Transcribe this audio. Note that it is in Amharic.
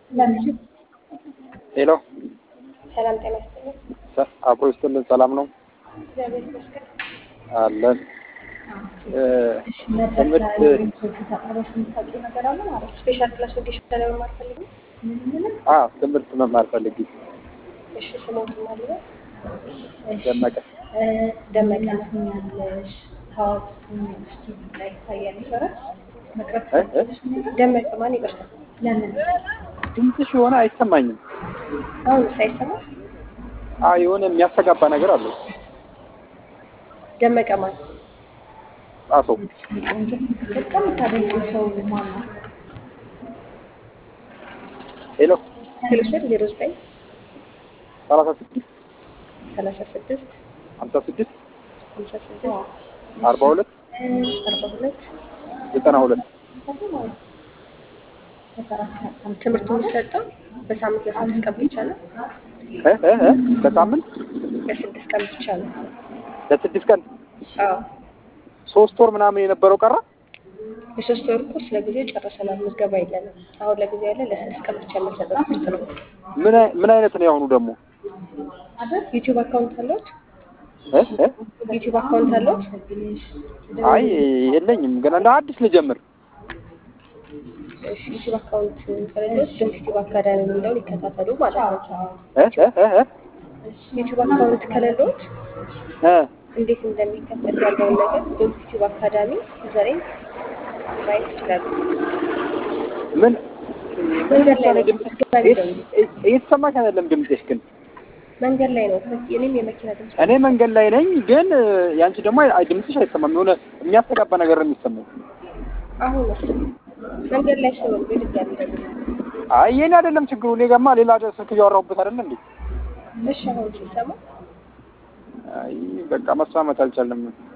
ሄሎ ሰላም ጤና ይስጥልኝ። አብሮ ይስጥልን። ሰላም ነው እግዚአብሔር ይመስገን። አለን። ትምህርት ስፔሻል ክላስ ወጌሽ ለመማር ፈልግ አ ትምህርት መማር ፈልጊ እሺ፣ ስሞት ማለት ደመቀ ደመቀ እ እ ደመቀ ማን ይቅርታ፣ ድምፅሽ የሆነ አይሰማኝም። አሁን ሳይሰማ አ የሆነ የሚያስተጋባ ነገር አለው። ደመቀ ማን ጣሶ ሄሎ ሄሎ ስል ዜሮ ዘጠኝ ሰላሳ ስድስት ሰላሳ ስድስት ሀምሳ ስድስት ሀምሳ ስድስት አርባ ሁለት አርባ ሁለት ዘጠና ሁለት ትምህርቱ የሚሰጠው በሳምንት ለስድስት ቀን ብቻ ነው። እ እ እ በሳምንት ለስድስት ቀን ብቻ ነው። ለስድስት ቀን አዎ ሶስት ወር ምናምን የነበረው ቀረ። የሶስት ወር ኮርስ ለጊዜው ጨርሰናል። ምዝገባ የለንም። አሁን ለጊዜው ያለ ለስድስት ቀን ብቻ የምንሰጠው ትምህርት ነው። ምን አይ- ምን አይነት ነው የአሁኑ ደግሞ? ዩቲዩብ አካውንት አለዎት? እ እ ዩቲዩብ አካውንት አለዎት? አይ የለኝም ገና እንደ አዲስ ልጀምር። እሺ፣ ዩቲዩብ አካውንት ከሌለዎት ድንቅ ዩቲዩብ አካዳሚ የሚለውን ይከታተሉ ማለት ነው። እ እ እ እ ዩቲዩብ አካውንት ከሌለዎት እ እንዴት እንደሚከፈት ያለውን ነገር ድንቅ ዩቲዩብ አካዳሚ ዩዘሬን ማየት ይችላሉ። ምን መንገድ ላይ ነው። ድምፅሽ አስገባሪ ደውሉ። እየተሰማሽ አይደለም ድምፅሽ ግን መንገድ ላይ ነው። የኔም የመኪና ድምፅ እኔ መንገድ ላይ ነኝ፣ ግን ያንቺ ደግሞ አይ- ድምፅሽ አይሰማም። የሆነ የሚያስተጋባ ነገር ነው የሚሰማው። አሁን መንገድ ላይ ስለሆነ በድጋሚ ደውሉ። አይ የኔ አይደለም ችግሩ። እኔ ጋማ ሌላ ስልክ እያወራሁበት አይደለ እንዴ? እሺ፣ አሁን ሲሰማ አይ በቃ መስማማት አልቻለም።